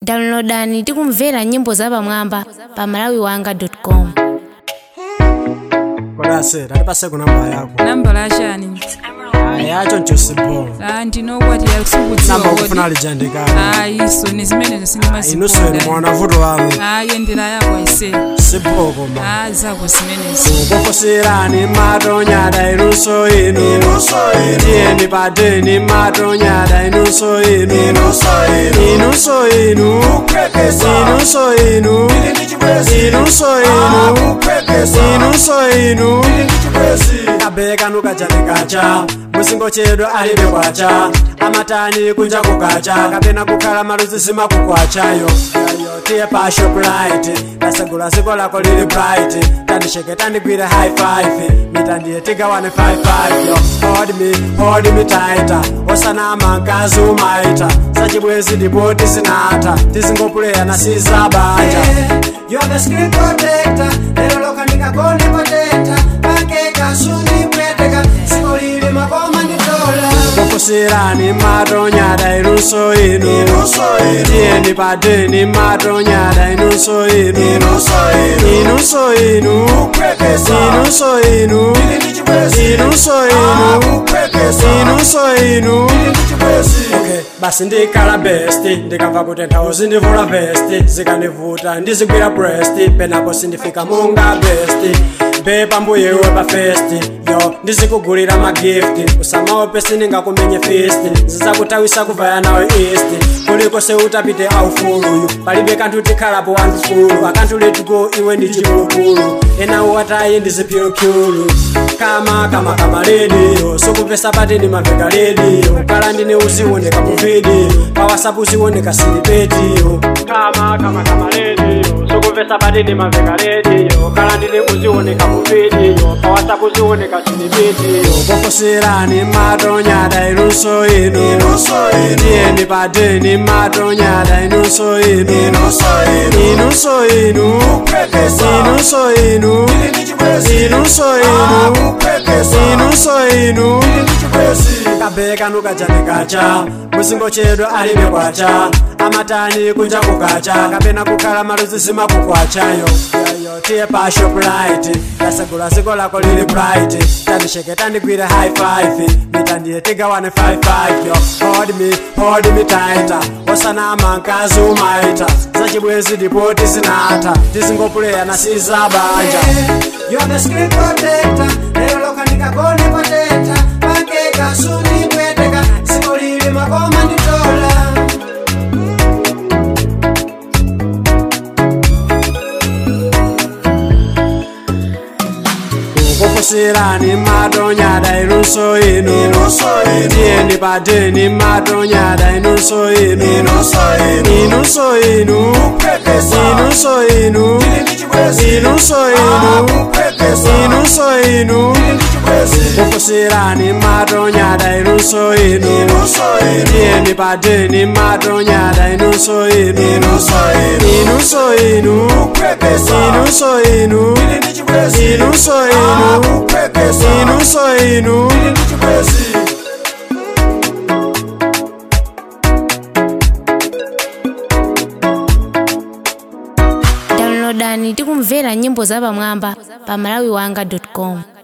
downloadani ndi kumvera nyimbo zapamwamba pa malawiwanga.com kodase tatipase ku namba yako nambala yachani yacho nchosibo Ah, ndinokwati yakusikudziwa namba kodi ukufuna lijandikali ayiso ni zimenezo inuseni sindimazikonda mwana vuto wanu ayendera yako aise siboko ma a zako zimenezo kukufusirani matonyada inunso inu tiyeni padeni matonyada inunso inu inunso inu inunso inu inunso inu inunso inu kabeka nukachanikacha musingo chedu alibe kwacha amatani kunja kukacha kapena kukhala maluzi simakukwachayo yayo tiye pa shoprite tasegula ziko lako lili bright tandisheke tandigwire high five mitandiye tigawane 55 yo hold me hold me tighter osanama mkazi umaita sachibwezi ndipo tisinata tizingopuleya na sizabanja You're the screen protector, lero loka nikagone protector, pakeka suni pweteka, siko lili makoma nditola. Kufusirani matonyada inunso inu, tiyeni padeni matonyada inunso inu, inunso inu, inunso inu, inunso inu, inunso inu. Okay, basi ndikhala besti ndikamva kuti nthawi zindivula vesti zikandivuta ndizigwira bresti penapo sindifika munga besti bepa mbuyewe pa festi yo ndizikugulira magifti usamaope sindingakumenye fisti zizakutawisa kuvaya nawe east kuliko seutapite aufuluyu palibe kanthu tikhalapo wandufulu akanthu letuko iwe ndi chipulupulu enawo watayi ndizipyulupyulu kama kama kama lediyo sukupesa pati ndi maveka lediyo kala ndine uzioneka mu video pa whatsapp uzioneka silipetiyo kama kama kama lediyo sukupesa pati ndi maveka lediyo kala ndine uzioneka mu video pa whatsapp uzioneka silipetiyo kufusirani matonyada inunso inu tiyeni padeni matonyada inunso inu inunso inu inunso inu inunso inu inunso inu kabeka nukachanikacha musingo chedu alibe kwacha amatani kunja kukacha kapena kukhala maluzi simakukwachayo yayo tiye pa shoprite tasegula ziko lako lili bright tandisheke tandigwire high five mitandiye tigawane 55 yo hold me hold me tighter osanama mkazi umaita zachibwezi ndipo tisinata tizingopuleya na sizabanja You're the screen protector, lero loka nikagone protector, pakeka suni pweteka, siko lili makoma nditola. kufusirani matonyada inunso inu tiyeni padeni matonyada inunso inu inunso inu inunso inu inunso inu inunso inu kufusirani matonyada inunso inu tiyeni padeni matonyada inunso inu inunso inu inunso inu inunso inu inunso inu downloadani ndi kumvera nyimbo zapamwamba pa malawiwanga.com